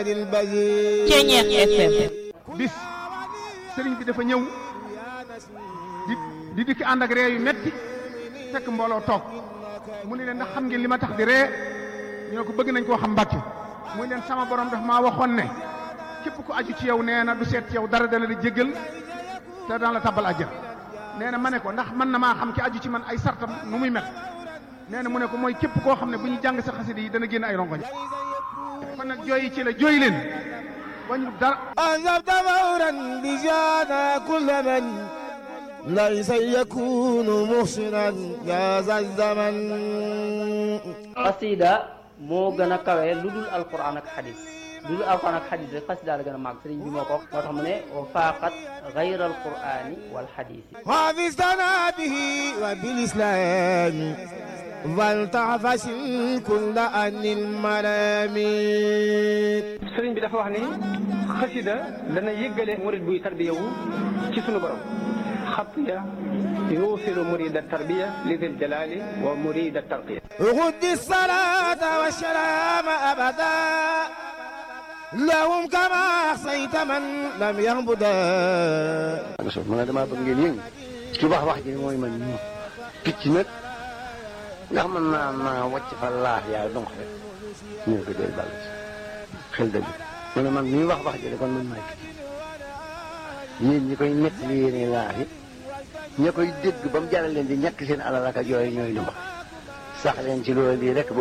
Ceeñeex FM bis sëriñ bi dafa ñëw di di dikk ànd ak ree yu metti fekk mbooloo toog mu ne leen ndax xam ngeen li ma tax di ree ñu ne ko bëgg nañ koo xam mbàkke muy leen sama borom daf maa waxoon ne képp ku aju ci yow nee na du seet ci yow dara dana la jéggal te daan la tabal àjjana nee na ma ne ko ndax mën na maa xam ki aju ci man ay sartam nu muy mel nee na mu ne ko mooy képp koo xam ne bu ñu jàng sa xasida yi dana génn ay rongoñ kon nag jooyi ci la jooy leen wañu dara أنزلت فورا بجانا كل من ليس يكون محسنا يا ذا الزمن xasida moo gën a kawe lu dul alquran ak xadis lu dul alquran ak xadis rek xasida la gën a màgg sëriñ bi moo ko wax moo tax mu ne wa faaqat gayra alqurani wal xadisi حافظنا به وبالإسلام فلتعفس كل أن الملامين sëriñ bi dafa wax ni xasida dana yëggale murid buy tarbiya wu ci sunu borom xatiya yuusilu murida tarbiya li dil jalali wa murida tarqiya غد الصلاة والسلام أبدا لهم كما أحصيت من لم يعبدا so man damaa bëgg ngeen yëngu ci wax wax ji mooy man ñu picc nag ndax man naa naa wàcc fa laax yaa donc rek ñu ne ko dee bàll ci xel dëgg mu ne man mii wax wax ji de kon man maay picc yéen ñi koy nett li yéene laax yi ña koy dégg ba mu jaral leen di ñàkk seen alal ak yooyu ñooy lu mbax sax leen ci loolu lii rek bu